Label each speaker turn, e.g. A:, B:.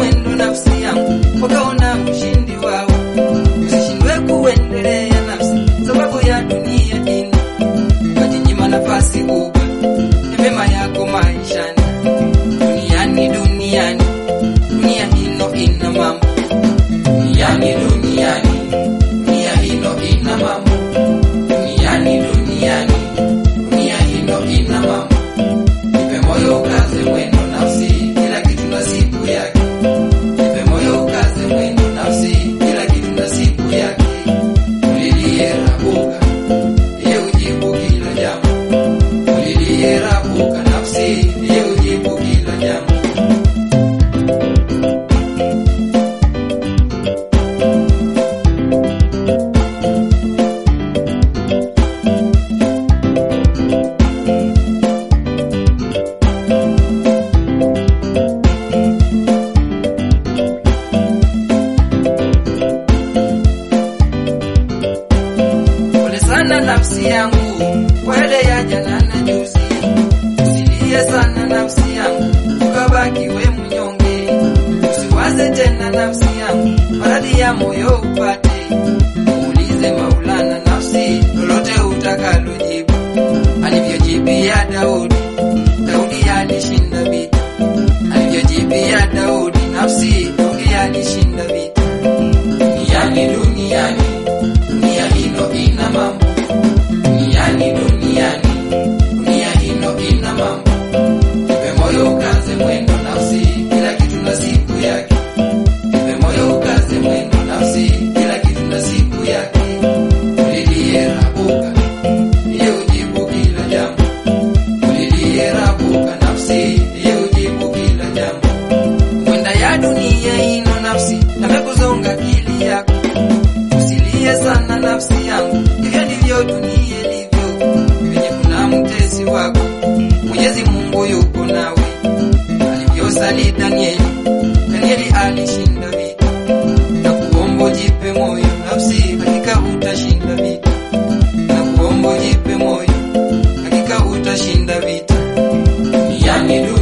A: mwendo nafsi yangu, wakaona ushindi wao. Usishindwe kuendelea nafsi, sababu ya dunia hii, ukajinyima nafasi kubwa ya mema yako maishani. Duniani, duniani, dunia hino ina mambo. Duniani, duniani, dunia hino ina mambo. Duniani, duniani, dunia hino ina mambo. Nipe moyo ukaze mwendo nafsi, kila kitu na siku yake. Nipe moyo ukaze mwendo nafsi, kila kitu na siku yake. Ulilie rabuka, ye ujibu kila jambo. Ulilie rabuka nafsi, ye ujibu kila jambo. Pole sana nafsi yangu kwa yale ya jana na juzi, usilie sana nafsi yangu ukabaki we mnyonge, usiwaze tena nafsi yangu maradhi ya moyo upate. Muulize Maulana nafsi lolote utakalojibu, alivyojibia Daudi. Daudi alishinda vita, alivyojibia Daudi nafsi, Daudi alishinda vita. Duniani, duniani dunia hino ina mambo duniani duniani dunia hino ina mambo ipe moyo ukaze mwendo nafsi kila kitu na siku yake ipe moyo ukaze mwendo nafsi kila kitu na siku yake ulilie rabuka ye ujibu kila jambo ulilie rabuka nafsi ye ujibu kila jambo kwenda ya dunia hino nafsi amekuzonga akili yako usilie sana nafsi yangu, hivyo ndivyo dunia ilivyo, penye kuna mtesi wako. Mwenyezi Mungu yuko nawe, alivyosali Danieli. Danieli alishinda vita, na kuomba jipe moyo nafsi, hakika utashinda vita, na kuomba jipe moyo, hakika utashinda vita. Duniani